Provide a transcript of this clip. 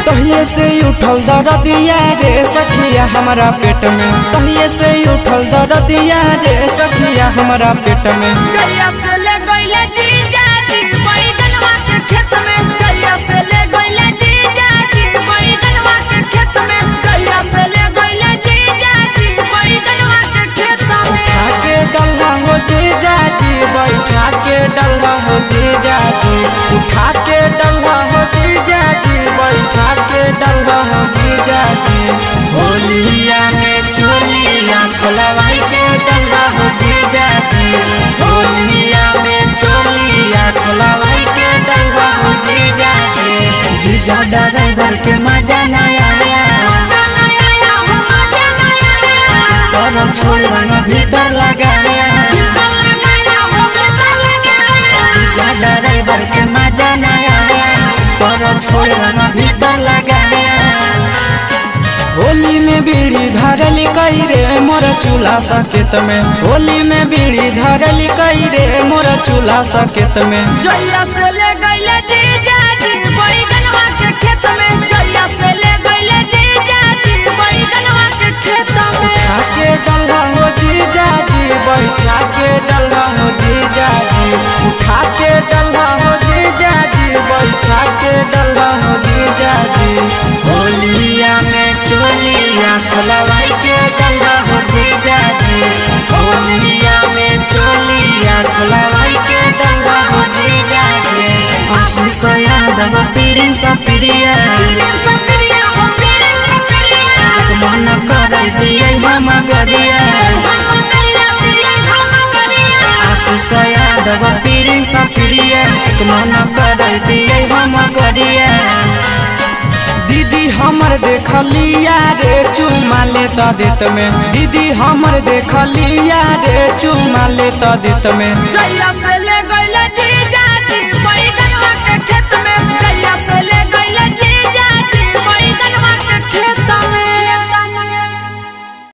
तहिए से उठल दरदिया रे सखिया हमारा पेट में तहिए से उठल दरदिया रे सखिया हमारा पेट में कैया से ले गइले जीजा जी बैगनवा के खेत में कैया से ले गइले जीजा जी बैगनवा के खेत में कैया से ले गइले जीजा जी बैगनवा के खेत में उठा के डल्ला हो जीजा जी बैठा के डल्ला हो जीजा जी उठा के डल्ला हो जीजा जी बैठा के डल्ला हो जीजा जी होलिया में चोलिया खोलवाई के डल्ला हो जीजा जी होलिया में चोलिया खोलवाई के डल्ला हो जीजा जी जीजा ड्राइवर के मजा ना आया और छोड़ रंग भीतर लगाया ज्यादा ड्राइवर के मजा न आया पर छोड़ रंग भीतर लगाया होली में बीड़ी धरली कई रे मोर चूल्हा सकेत में होली में बीड़ी धरली कई रे मोर चूल्हा सकेत में जइया से ले गइले जीजा जी बैगनवा के खेत में जइया से ले गइले जीजा जी बैगनवा के खेत में उठा के डल्ला हो जीजा जी बैठा के डल्ला हो जीजा जी उठा के डल्ला हो जीजा जी बैठा के डल्ला हो जीजा जी होलिया में चोलिया खोलवाई के डल्ला हो जीजा जी होलिया में चोलिया खोलवाई के डल्ला हो जीजा जी आशीष यादव पीरिन सा प्रिया सप्रिया हो पीरे सप्रिया मन कर दिए हम गरिया आशीष यादव पीरिन सा प्रिया मन कर दिए हम गरिया दीदी हमर देखलिया रे चुमा ले त देत में दीदी हमर देखलिया रे चुमा ले त देत में जइया